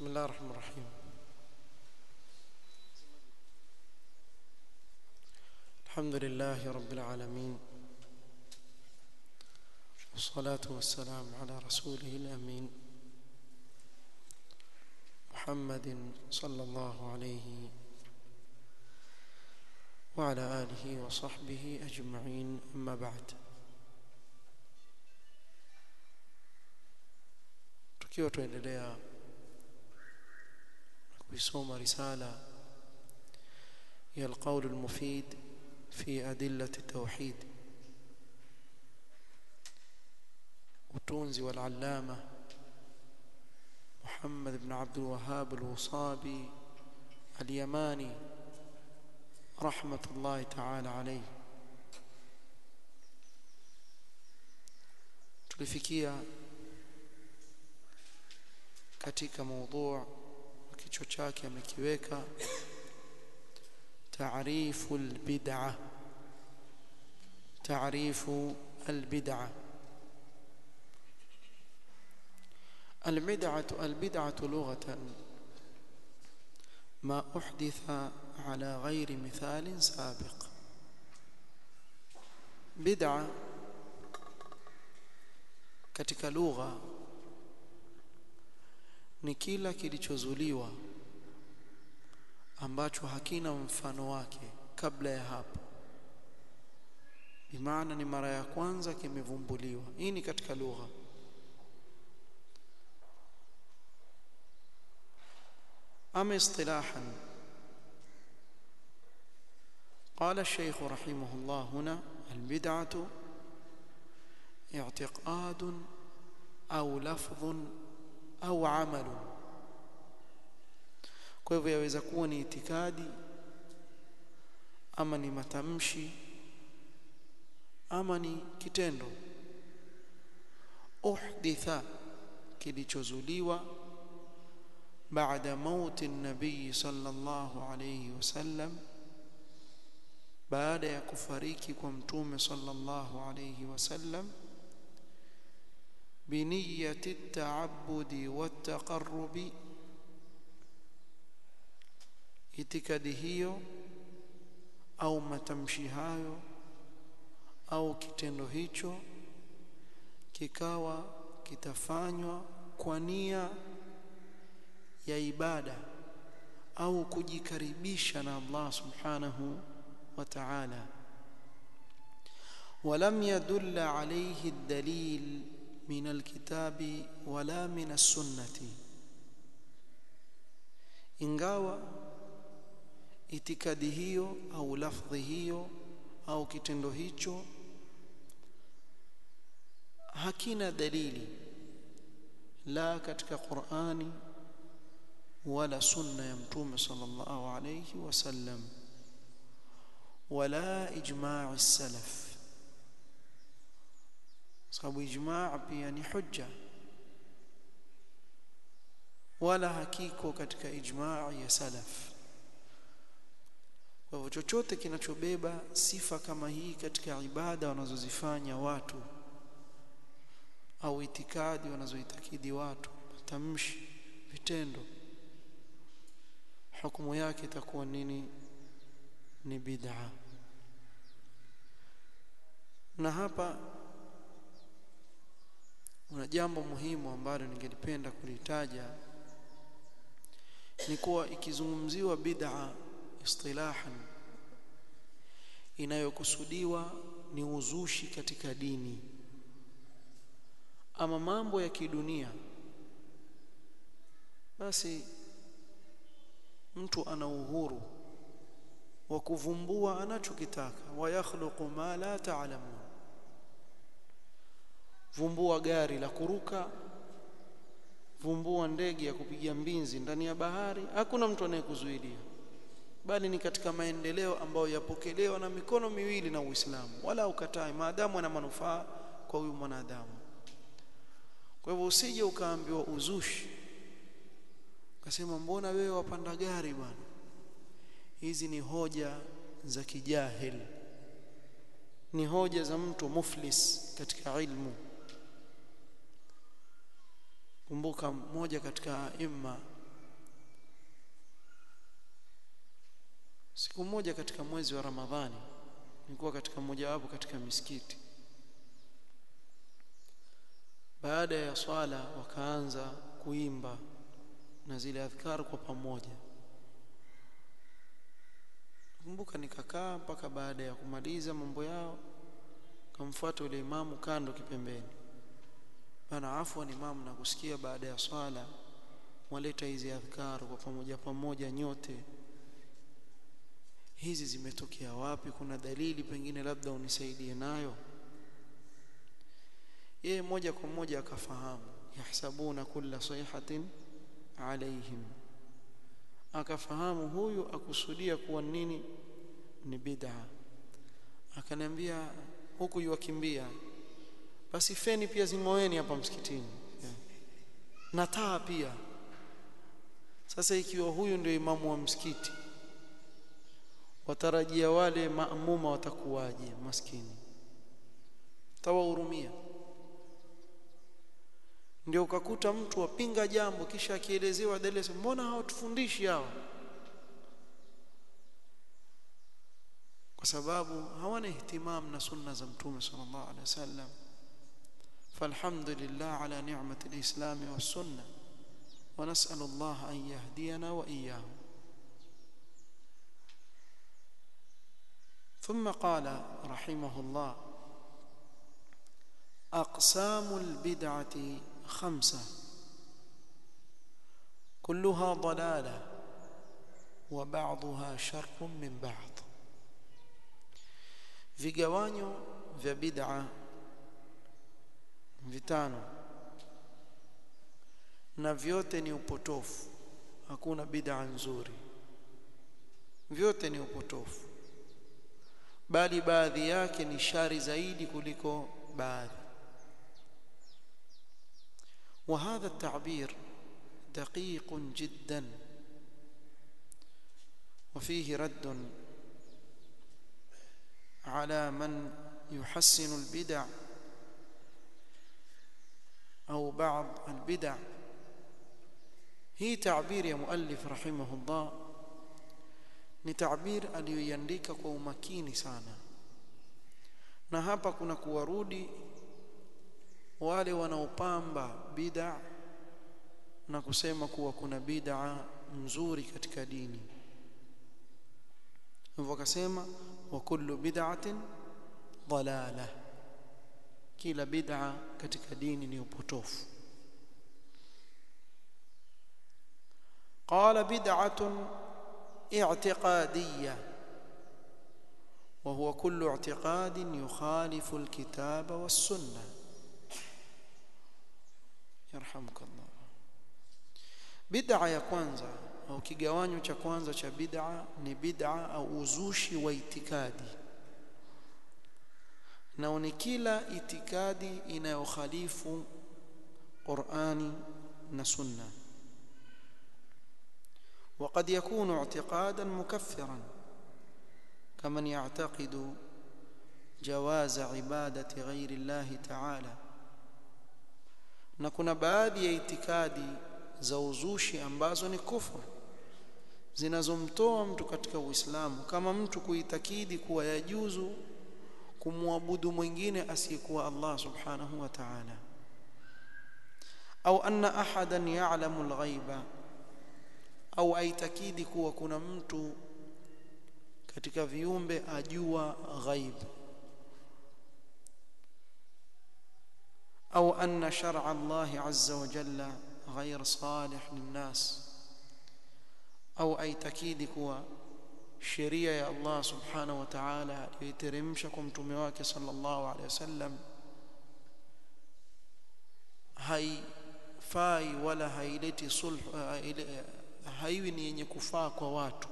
بسم الله الرحمن الرحيم الحمد لله رب العالمين والصلاة والسلام على رسوله الأمين محمد صلى الله عليه وعلى آله وصحبه أجمعين أما بعد tukiwa tuendelea kuisoma risala ya alqaul almufid fi adillat التوحيد utunzi والعلامة محمد بن عبد الوهاب الوصابي اليماني رحمة الله تعالى عليه tulifikia katika موضوع kichwa chake amekiweka taarifu albid'a taarifu albid'a البدعة البدعة لغة ما أحدث على غير مثال سابق بدعة katika lugha ni kila kilichozuliwa ambacho hakina mfano wake kabla ya hapo bimaana ni mara ya kwanza kimevumbuliwa hii ni katika lugha ama istilahan قال الشيخ رحمه الله هنا البدعة اعتقاد أو لفظ au amalu kwa hivyo yaweza kuwa ni itikadi ama ni matamshi ama ni kitendo uhditha kilichozuliwa baada mauti nabii sallallahu alayhi wasallam baada ya kufariki kwa mtume sallallahu alayhi wasallam بنية التعبد والتقرب itikadi hiyo au matamshi hayo au kitendo hicho kikawa kitafanywa kwa nia ya ibada au kujikaribisha na Allah subhanahu wa ta'ala ولم يدل عليه الدليل من الكتاب ولا من السنة ingawa itikadi hiyo au lafdhi hiyo au kitendo hicho hakina dalili la katika Qur'ani wala sunna ya mtume sallallahu alayhi wasallam wala ijma' as-salaf sababu ijmaa pia ni hujja wala hakiko katika ijmaa ya salaf kwa hivyo chochote kinachobeba sifa kama hii katika ibada wanazozifanya watu au itikadi wanazoitakidi watu matamshi vitendo hukumu yake itakuwa nini ni bid'a na hapa kuna jambo muhimu ambalo ningelipenda kulitaja ni kuwa ikizungumziwa bid'a istilahan inayokusudiwa ni uzushi katika dini ama mambo ya kidunia basi mtu ana uhuru wa kuvumbua anachokitaka wa yakhluqu ma la ta'lamun vumbua gari la kuruka vumbua ndege ya kupiga mbinzi ndani ya bahari hakuna mtu anayekuzuilia bali ni katika maendeleo ambayo yapokelewa na mikono miwili na Uislamu wala ukatai maadamu ana manufaa kwa huyu mwanadamu kwa hivyo usije ukaambiwa uzushi ukasema mbona wewe wapanda gari bwana hizi ni hoja za kijahil ni hoja za mtu muflis katika ilmu kumbuka mmoja katika imma siku moja katika mwezi wa Ramadhani nilikuwa katika mojawapo katika misikiti baada ya swala wakaanza kuimba na zile adhkar kwa pamoja kumbuka nikakaa mpaka baada ya kumaliza mambo yao kamfuata yule imamu kando kipembeni bana afwan imamu na kusikia baada ya swala mwaleta hizi adhkar kwa pamoja pamoja nyote hizi zimetokea wapi kuna dalili pengine labda unisaidie nayo yeye moja kwa moja akafahamu yahsabuna kulla sayhatin alaihim akafahamu huyu akusudia kuwa nini ni bid'a akaniambia huku yuwakimbia basi feni pia zimoeni hapa msikitini yeah. na taa pia sasa ikiwa huyu ndio imamu wa msikiti watarajia wale maamuma watakuwaje maskini tawahurumia ndio ukakuta mtu apinga jambo kisha akielezewa dalili mbona hawatufundishi hawa kwa sababu hawana ihtimam na sunna za mtume sallallahu alaihi wasallam falhamdulillah ala ni'mati alislam was-sunnah wa nas'alu Allah an yahdiyana wa iyyahum ثم قال رحمه الله أقسام البدعة خمسة كلها ضلالة وبعضها شر من بعض vigawanyo vya bid'a vitano na vyote ni upotofu hakuna bid'a nzuri vyote ni upotofu bali baadhi yake ni shari zaidi kuliko baadhi وهذا التعبير دقيق جدا وفيه رد على من يحسن البدع أو بعض البدع هي تعبير يا مؤلف رحمه الله ni tabir aliyoiandika kwa umakini sana na hapa kuna kuwarudi wale wanaopamba bid'a na kusema kuwa kuna bid'a nzuri katika dini hivyo akasema wa kullu bid'atin dalala kila bid'a katika dini ni upotofu qala bid'atun اعتقاديه وهو كل اعتقاد يخالف الكتاب والسنه يرحمك الله bid'a ya kwanza au kigawanyo cha kwanza cha bid'a ni bid'a au uzushi wa itikadi na ni kila itikadi inayokhalifu Qur'ani na Sunna وقد يكون اعتقادا مكفرا كمن يعتقد جواز عبادة غير الله تعالى na kuna baadhi ya itikadi za uzushi ambazo ni kufru zinazomtoa mtu katika Uislamu kama mtu kuitakidi kuwa yajuzu kumwabudu mwingine asiyekuwa Allah subhanahu wa ta'ala au anna ahadan ya'lamu al-ghaiba au aitakidi kuwa kuna mtu katika viumbe ajua ghaib au anna shar'a Allah azza wa jalla ghayr salih linnas au aitakidi kuwa sheria ya Allah subhanahu wa ta'ala aliyoteremsha kwa mtume wake sallallahu alaihi wasallam haifai wala haileti sulh haiwi ni yenye kufaa kwa watu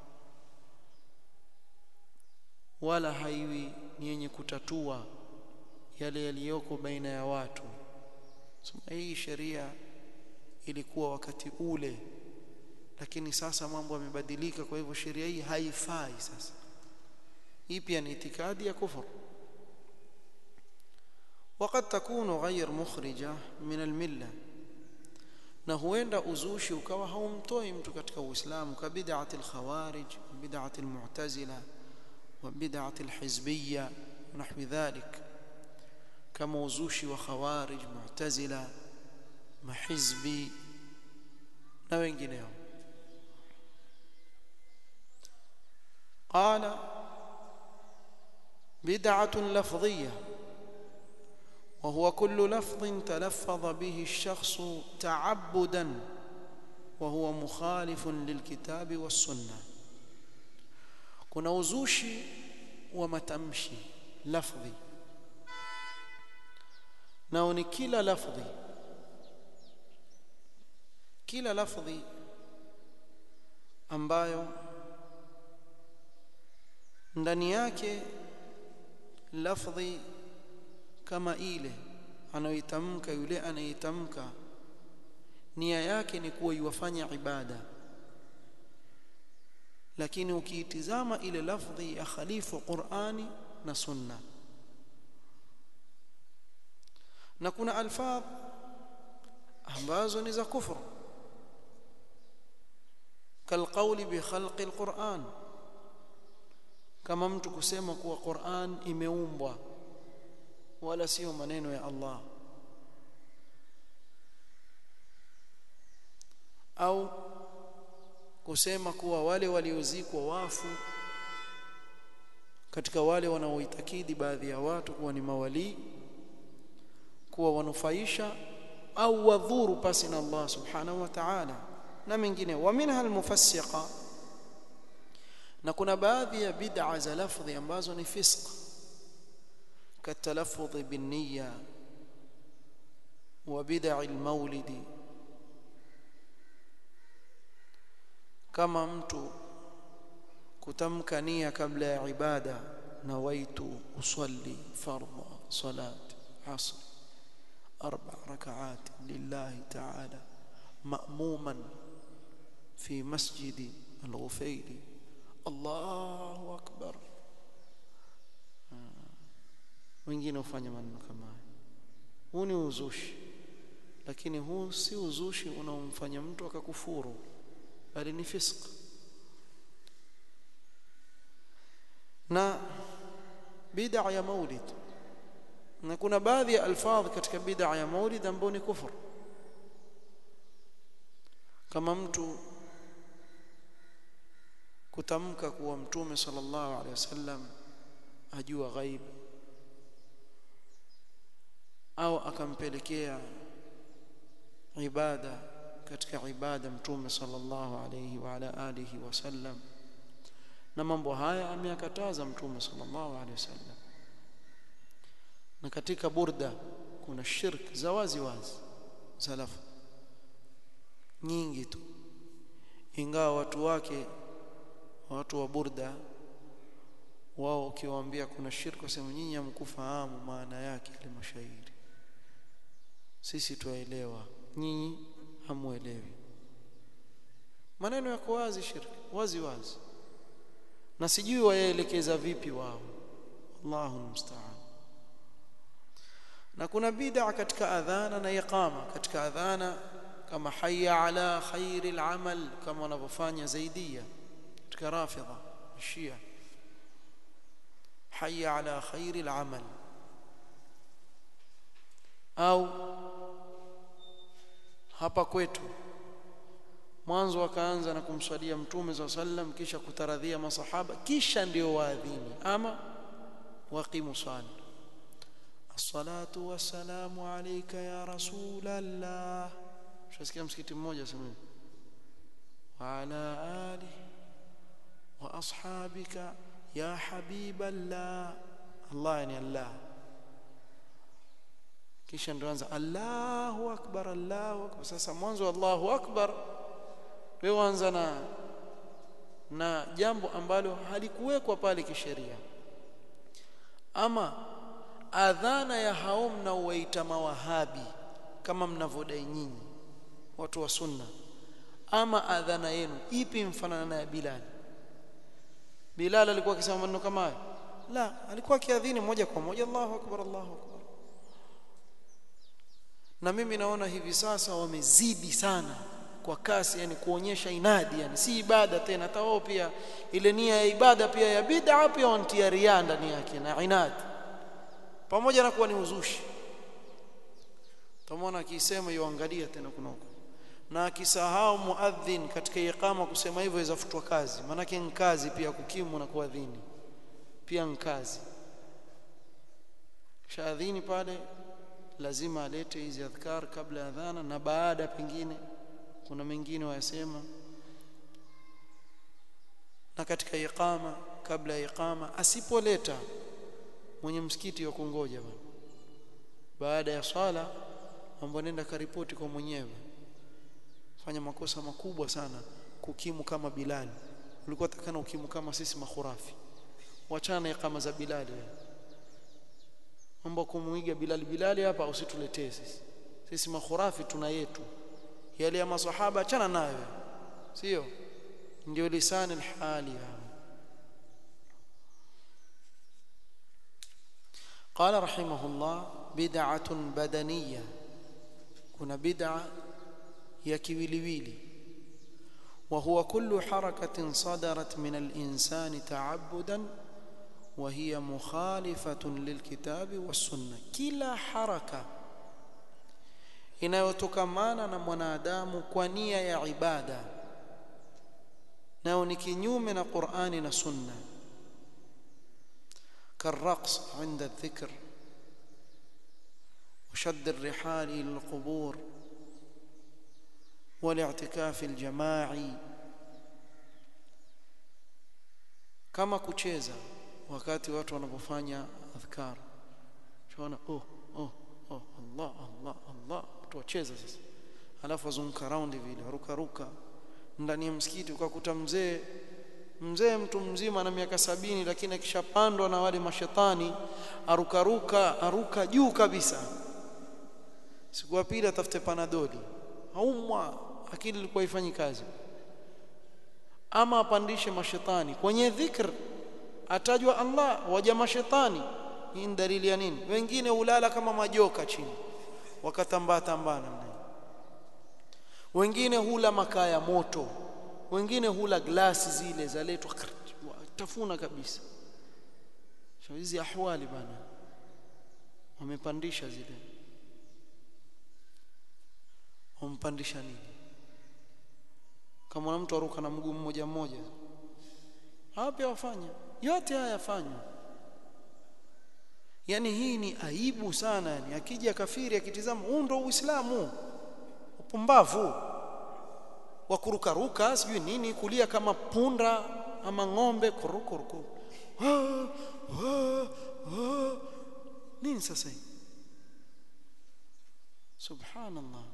wala haiwi ni yenye kutatua yale yaliyoko baina ya watu sema hii sheria ilikuwa wakati ule lakini sasa mambo yamebadilika kwa hivyo sheria hii haifai sasa hii pia ni itikadi ya kufuru وقد تكون غير مخرجة من الملة na huenda uzushi ukawa haumtoi mtu katika uislamu ka bid'ati al-khawarij bid'ati al-mu'tazila wa bid'ati al-hizbiyya nahwi dhalik kama uzushi wa khawarij mu'tazila mahizbi na wengineo قال بدعة لفظية وهو كل لفظ تلفظ به الشخص تعبدا وهو مخالف للكتاب والسنة كنا وزوشي ومتمشي لفظي نوني كلا لفظي كلا لفظي ambayo ndani yake lafdhi kama ile anayoitamka yule anayetamka nia yake ni kuwa iwafanya ibada lakini ukiitizama ile lafdhi ya khalifu Qur'ani na Sunna na kuna alfadh ambazo ni za kufru kalqauli bi khalqi alquran kama mtu kusema kuwa Qur'an imeumbwa wala sio maneno ya Allah au kusema kuwa wale waliozikwa wafu katika wale wanaoitakidi baadhi ya watu kuwa ni mawali kuwa wanufaisha au wadhuru pasi na Allah subhanahu wa ta'ala na mengine wa minha almufassiqa na kuna baadhi ya bid'a za lafdhi ambazo ni fisq كالتلفظ بالنية وبدع المولد كما mtu kutamka nia kabla ya ibada nawaitu usalli fardha salat asr arba rakaat lillahi ta'ala ma'muman fi masjid al-Ghufayli Allahu akbar wengine hufanya maneno kama haya huu ni uzushi lakini huu si uzushi unaomfanya mtu akakufuru bali ni fisq na bid'a ya maulid na kuna baadhi ya alfadh katika bid'a ya maulid ambayo ni kufur kama mtu kutamka kuwa mtume sallallahu alaihi wasallam ajua ghaibu au akampelekea ibada katika ibada mtume sallallahu alayhi wa ala alihi wasallam na mambo haya ameyakataza mtume sallallahu alayhi wasallam na katika burda kuna shirk za wazi wazi salafu nyingi tu ingawa watu wake watu wa burda wao ukiwaambia kuna shirki wasema nyinyi hamkufahamu maana yake ile mashairi sisi tuelewa nyinyi hamuelewi maneno yako wazi shirki wazi wazi na sijui wayaelekeza vipi wao Allahu musta'an na kuna bid'a katika adhana na iqama katika adhana kama hayya ala khairil amal kama wanavyofanya zaidia katika rafidha shia hayya ala khairil amal au hapa kwetu mwanzo wakaanza na kumswalia mtume za sallam kisha kutaradhia masahaba kisha ndio waadhini ama waqimu sala as-salatu was-salamu alayka ya rasulallah shasikia msikiti mmoja sema wa ala ali wa ashabika ya habiballah Allah yani Allah kisha ndio anza Allahu akbar Allahu akbar sasa mwanzo Allahu akbar wewe anza na na jambo ambalo halikuwekwa pale kisheria ama adhana ya hao mnaowaita mawahabi kama mnavodai nyinyi watu wa sunna ama adhana yenu ipi mfanana na ya Bilal Bilal alikuwa akisema maneno kama hayo la alikuwa akiadhini moja kwa moja Allahu akbar Allahu akbar na mimi naona hivi sasa wamezidi sana kwa kasi yani kuonyesha inadi yani si ibada tena hata wao pia ile nia ya ibada pia ya bid'a pia wantia ria ndani yake na inadi pamoja na kuwa ni uzushi tamwona akisema yuangalia tena kuna huko na akisahau muadhin katika iqama kusema hivyo izafutwa kazi maanake ni kazi pia kukimu na kuadhini pia ni kazi shaadhini pale lazima alete hizi adhkar kabla ya adhana na baada pengine kuna mengine wayasema na katika iqama kabla ya iqama asipoleta mwenye msikiti wa kungoja bwana baada ya swala mambo nenda karipoti kwa mwenyewe fanya makosa makubwa sana kukimu kama Bilali ulikuwa takana ukimu kama sisi makhurafi wachana iqama za Bilali mambo kumuiga Bilali Bilali hapa usituletee sisi sisi makhurafi tuna yetu yale ya maswahaba achana nayo sio ndio lisani alhali hao قال رحمه الله بدعة بدنية كنا بدعة يا كيويليويلي وهو كل حركة صدرت من الإنسان تعبدا وهي مخالفة للكتاب والسنة كلا حركة inayotokamana na mwanadamu kwa nia ya ibada nao ni kinyume na Qur'ani na Sunna كالرقص عند الذكر وشد الرحال إلى القبور والاعتكاف الجماعي kama kucheza wakati watu wanapofanya adhkar tunaona oh oh oh Allah Allah Allah watu wacheza sasa alafu wazunguka round vile ruka ruka ndani ya msikiti ukakuta mzee mzee mtu mzima na miaka sabini lakini akishapandwa na wale mashetani arukaruka aruka juu kabisa siku ya pili atafute panadoli aumwa akili ilikuwa ifanyi kazi ama apandishe mashetani kwenye dhikr atajwa Allah waja mashetani hii ni dalili ya nini wengine ulala kama majoka chini wakatambaa tambana wengine hula makaa ya moto wengine hula glasi zile zaletwa tafuna kabisa hizi ahwali bana wamepandisha zile wampandisha nini kama mtu aruka na mguu mmoja mmoja hapa pia wafanya yote haya yafanywa yani hii ni aibu sana yani akija kafiri akitizama huu ndo uislamu upumbavu wa kurukaruka sijui nini kulia kama punda ama ng'ombe kurukuruku nini sasa hii subhanallah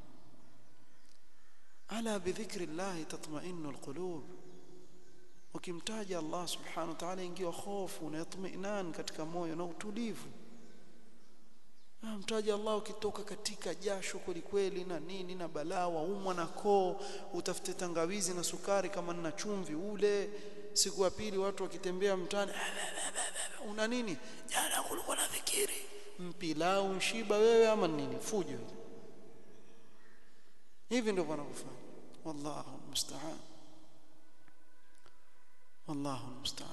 ala bidhikri llahi tatma'innu alqulub ukimtaja Allah subhanahu wa ta'ala ingiwa hofu na yatminan katika moyo na utulivu mtaja Allah ukitoka katika jasho kweli na nini na balaa waumwa na koo utafute tangawizi na sukari kama na chumvi ule siku ya pili watu wakitembea mtaani una nini jana kulikuwa na dhikiri mpilau mshiba wewe ama nini fujo hivi ndio wanavyofanya wallahu musta'an wallahu musta'an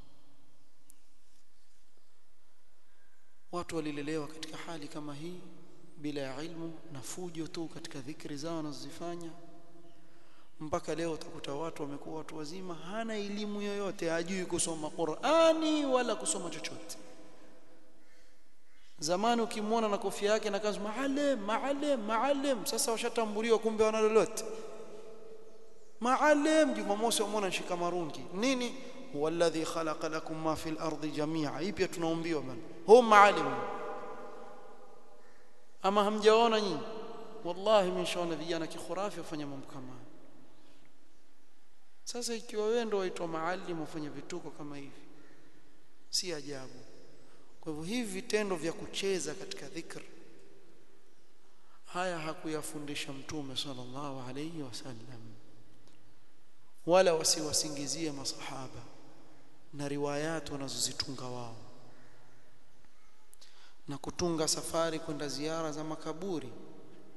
watu walilelewa katika hali kama hii bila ya ilmu na fujo tu katika dhikri zao wanazozifanya mpaka leo utakuta watu wamekuwa watu wazima hana elimu yoyote hajui kusoma Qur'ani wala kusoma chochote zamani ukimwona na kofia yake na kazi maalim maalim maalim sasa washatambuliwa kumbe wana lolote maalim jumamosi wamwona nshika marungi nini huwa alladhi khalaqa lakum ma fil ardi jami'a hii pia tunaombiwa bana hum maalim ama hamjaona nyinyi wallahi mmeshaona vijana kikhurafi wafanya mambo kama sasa ikiwa wewe ndio waitwa maalim wafanya vituko kama hivi si ajabu kwa hivyo hivi vitendo vya kucheza katika dhikr haya hakuyafundisha mtume sallallahu alayhi wasallam wala wasiwasingizie masahaba na riwayat wanazozitunga wao na kutunga safari kwenda ziara za makaburi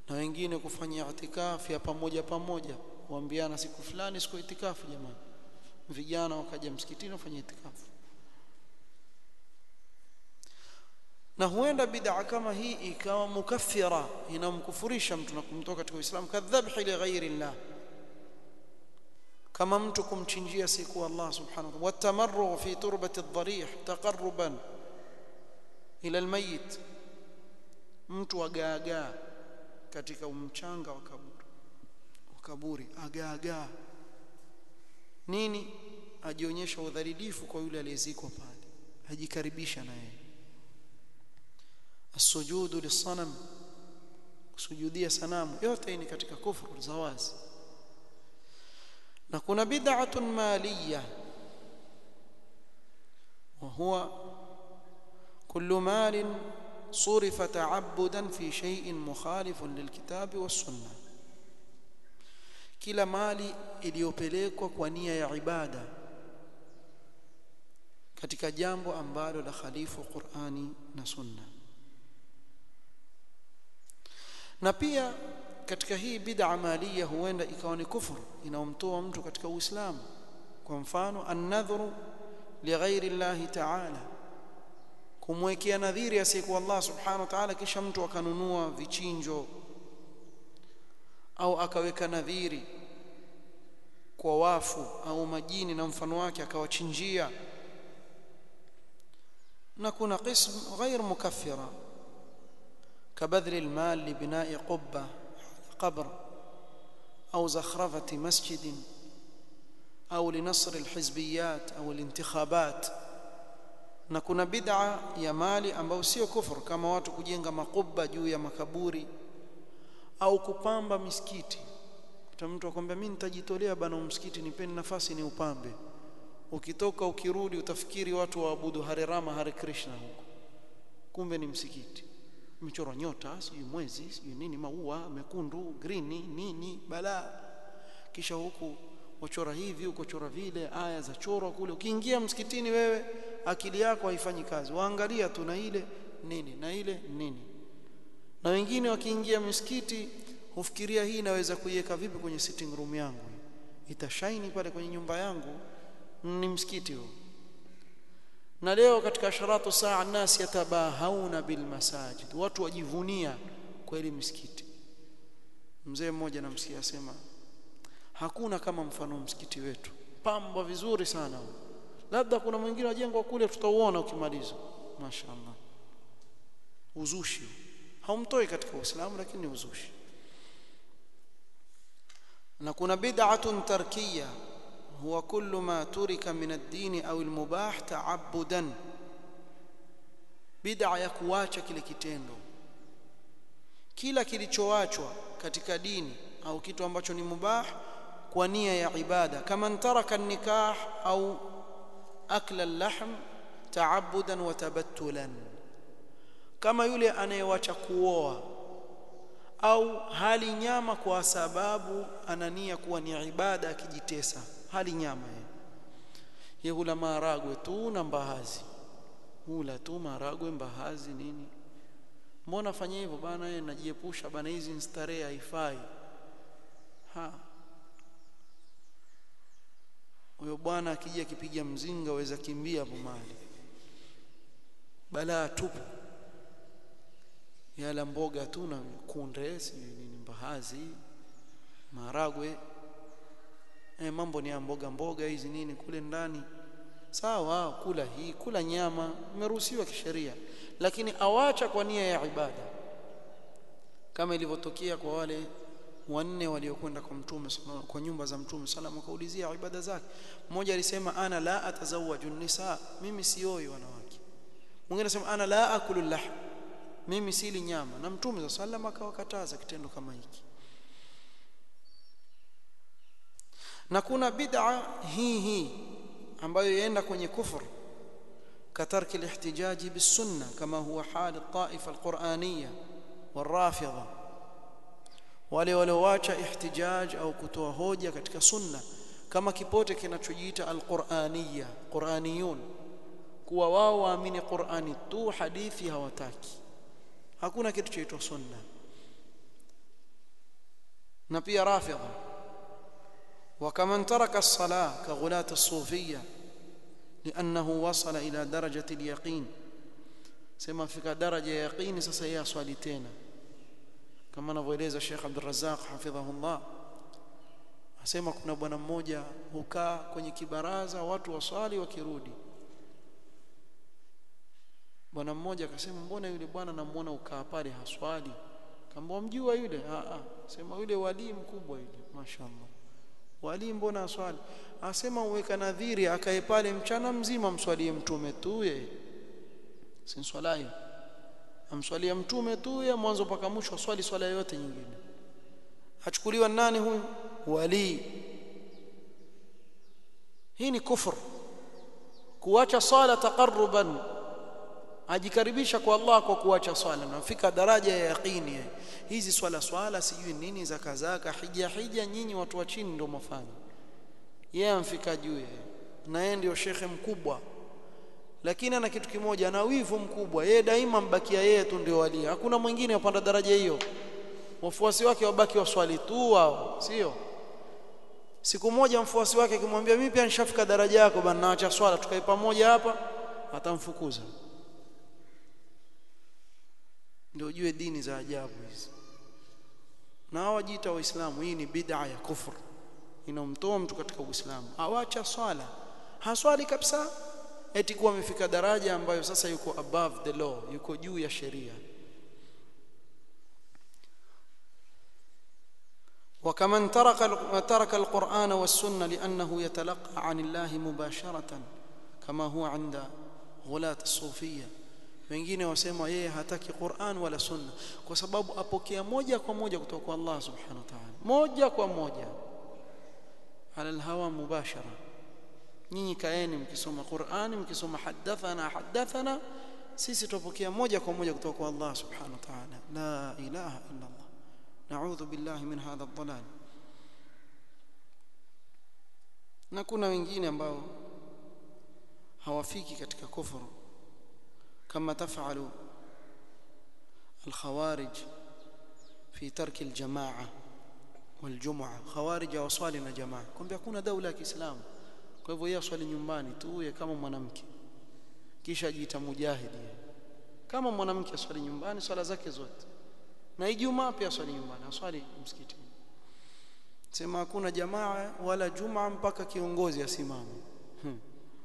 na wengine kufanya itikafu ya pamoja pamoja waambiana siku fulani siku itikafu jamani vijana wakaja msikitini wafanye itikafu na huenda bid'a kama hii ikawa mukaffira inamkufurisha mtu na kumtoka katika Uislamu kadhabhi li ghairi Allah kama mtu kumchinjia siku Allah subhanahu wa ta'ala watamarru fi turbati adh-dharih taqarruban ila almayit mtu agaagaa katika mchanga wa kaburi wa kaburi agaagaa nini ajionyesha udhalilifu kwa yule aliyezikwa pale ajikaribisha na yeye السجود للصنم kusujudia sanamu yote ni katika kufuru za wazi na kuna bid'atun maliyya وهو كل مال صرف تعبدا في شيء مخالف للكتاب والسنه kila mali iliyopelekwa kwa nia ya ibada katika jambo ambalo la khalifu Qur'ani na Sunna na pia katika hii bid'a maliya huenda ikawa ni kufuru inaomtoa mtu katika Uislamu kwa mfano an-nadhru lighairi Allah ta'ala kumwekea nadhiri asiyekuwa Allah subhanahu wa ta'ala kisha mtu akanunua vichinjo au akaweka nadhiri kwa wafu au majini na mfano wake akawachinjia na kuna qism ghair mukaffira كبذل المال لبناء قبة قبر أو زخرفة مسجد أو لنصر الحزبيات أو الانتخابات na kuna bid'a ya mali ambayo sio kufur kama watu kujenga makuba juu ya makaburi au kupamba misikiti kuta mtu akwambia mimi nitajitolea bana msikiti nipeni nafasi ni upambe ukitoka ukirudi utafikiri watu waabudu Hare Rama Hare Krishna huko kumbe ni msikiti umechorwa nyota sijui mwezi sijui nini maua mekundu green nini balaa kisha huku wachora hivi huko chora vile aya za chorwa kule ukiingia msikitini wewe akili yako haifanyi kazi waangalia tu na ile nini na ile nini na wengine wakiingia msikiti hufikiria hii inaweza kuiweka vipi kwenye sitting room yangu itashaini pale kwenye nyumba yangu ni msikiti huo na leo katika sharatu saa nasi yatabahauna bil masajid watu wajivunia kweli msikiti mzee mmoja namsikia asema hakuna kama mfano msikiti wetu pamba vizuri sana labda kuna mwingine ajengwa kule tutauona ukimaliza mashaallah uzushi haumtoi katika uislamu lakini uzushi na kuna bid'atun tarkiyya هو كل ما ترك من الدين أو المباح تعبدا bid'a ya kuacha kile kitendo kila kilichoachwa katika dini au kitu ambacho ni mubah kwa nia ya ibada kama taraka nikah au akla al-lahm ta'abbudan wa tabattulan kama yule anayewacha kuoa au hali nyama kwa sababu anania kuwa ni ibada akijitesa hali nyama yeye ye hula maharagwe tu na mbahazi hula tu maharagwe mbahazi nini mbona fanya hivyo bana yeye najiepusha bana hizi starehe haifai ha huyo bwana akija akipiga mzinga waweza kimbia hapo mahali balaa tupu yala mboga tu na kunde sijui nini mbahazi maharagwe eh, mambo ni ya mboga mboga hizi nini kule ndani sawa kula hii kula nyama imeruhusiwa kisheria lakini awacha kwa nia ya ibada kama ilivyotokea kwa wale wanne waliokwenda kwa mtume kwa nyumba za mtume sallam wakaulizia ibada zake mmoja alisema ana la atazawaju nisa mimi sioi wanawake mwingine anasema ana la akulu lahm mimi sili nyama na mtume sallam akawakataza kitendo kama hiki na kuna bid'a hii hii ambayo yaenda kwenye kufur katarki al-ihtijaji bis-sunna kama huwa hal al-ta'ifa al-qur'aniyya wal-rafidha wale walioacha ihtijaj au kutoa hoja katika sunna kama kipote kinachojiita al-qur'aniyya qur'aniyun kuwa wao waamini qur'ani tu hadithi hawataki hakuna kitu chaitwa sunna na pia rafidha وكمن ترك الصلاة كغلاة الصوفية لأنه وصل إلى درجة اليقين سما فيك درجة يقين سسيا صالتين كما نفوeleza Sheikh Abdul Razzaq hafidhahullah asema kuna bwana mmoja hukaa kwenye kibaraza watu waswali wakirudi bwana mmoja akasema mbona yule bwana namuona ukaa pale haswali kamba mjua yule a a sema yule wali mkubwa yule mashaallah wali mbona aswali asema uweka nadhiri akae pale mchana mzima mswalie mtume tu yeye si swala hiyo amswalia mtume tu ya mwanzo mpaka mwisho swali swala yote nyingine achukuliwa nani huyu wali hii ni kufur kuacha swala taqarruban ajikaribisha kwa Allah kwa kuacha swala nafika daraja ya yaqini hizi swala swala sijui nini zaka zaka hija hija nyinyi watu wa chini ndio mafanya yeye amfika juu yeye na yeye ndio shekhe mkubwa lakini ana kitu kimoja ana wivu mkubwa yeye daima mbakia yeye tu ndio wali hakuna mwingine upanda daraja hiyo wafuasi wake wabaki waswali tu wao sio siku moja mfuasi wake akimwambia mimi pia nishafika daraja yako bana naacha swala tukae pamoja hapa atamfukuza ndio ujue dini za ajabu hizi na hawajiita waislamu hii ni bid'a ya kufur inomtoa mtu katika uislamu awacha swala haswali kabisa eti kuwa amefika daraja ambayo sasa yuko above the law yuko juu ya sheria وكمن ترك ترك القرآن والسنة لأنه يتلقى عن الله مباشرة كما هو عند غلاة الصوفية wengine wasema yeye hataki Qur'an wala sunna kwa sababu apokea moja kwa moja kutoka kwa Allah subhanahu wa ta'ala moja kwa moja ala alhawa mubashara nyinyi kaeni mkisoma Qur'ani mkisoma hadathana hadathana sisi tupokea moja kwa moja kutoka kwa Allah subhanahu wa ta'ala la ilaha illa Allah na'udhu billahi min hadha ad-dhalal na kuna wengine ambao hawafiki katika kufuru كما تفعل الخوارج في ترك الجماعة والجمعة خوارج وصالنا جماعة كم يكون دولة كإسلام kwa hivyo yeye aswali nyumbani tu yeye kama mwanamke kisha ajiita mujahidi kama mwanamke aswali nyumbani swala zake zote na ijumaa pia aswali nyumbani aswali msikitini sema hakuna jamaa wala jumaa mpaka kiongozi asimame hmm.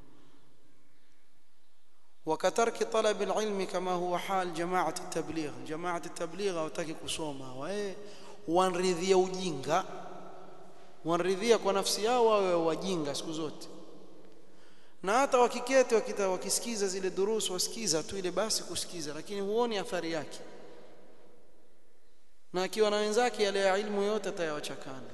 وكترك طلب العلم كما هو حال جماعة التبليغ جماعة التبليغ hawataki kusoma wae wanridhia ujinga wanridhia kwa nafsi yao wawe wajinga siku zote na hata wakiketi wakita wakisikiza zile durusu wasikiza tu ile basi kusikiza lakini huoni athari yake na akiwa na wenzake yale ya ilmu yote atayawachakana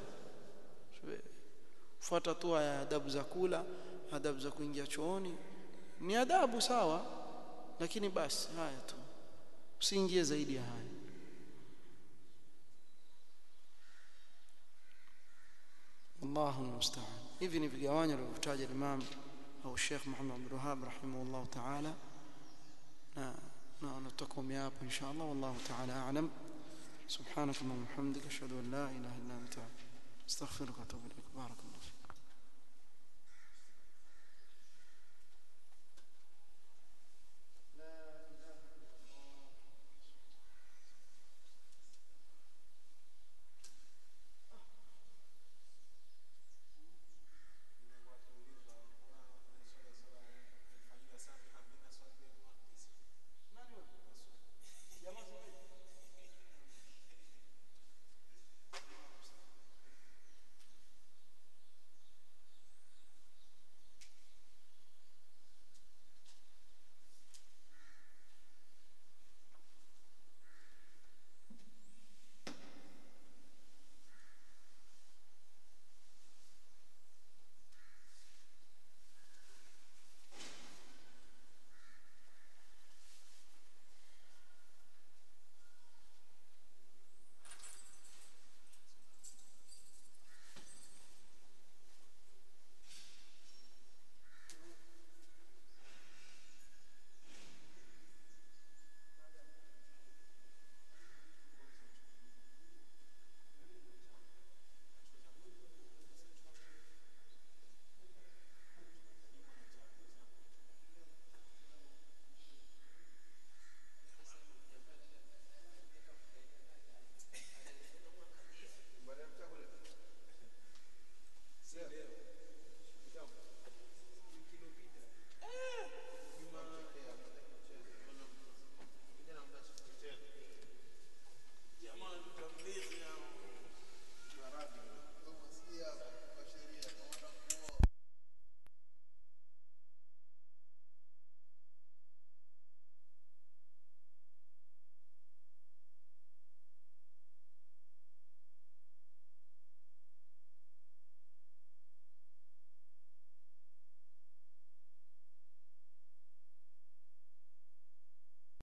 fuata tu ya adabu za kula adabu za kuingia chooni ni adabu sawa lakini basi haya tu usiingie zaidi ya haya Allahu musta'an hivi ni vigawanyo alivyotaja Imam au Sheikh Muhammad Abdul Wahhab rahimahullah ta'ala na na natakomea hapa inshallah wallahu ta'ala a'lam سبحانك اللهم وبحمدك اشهد ان لا اله الا انت استغفرك واتوب اليك بارك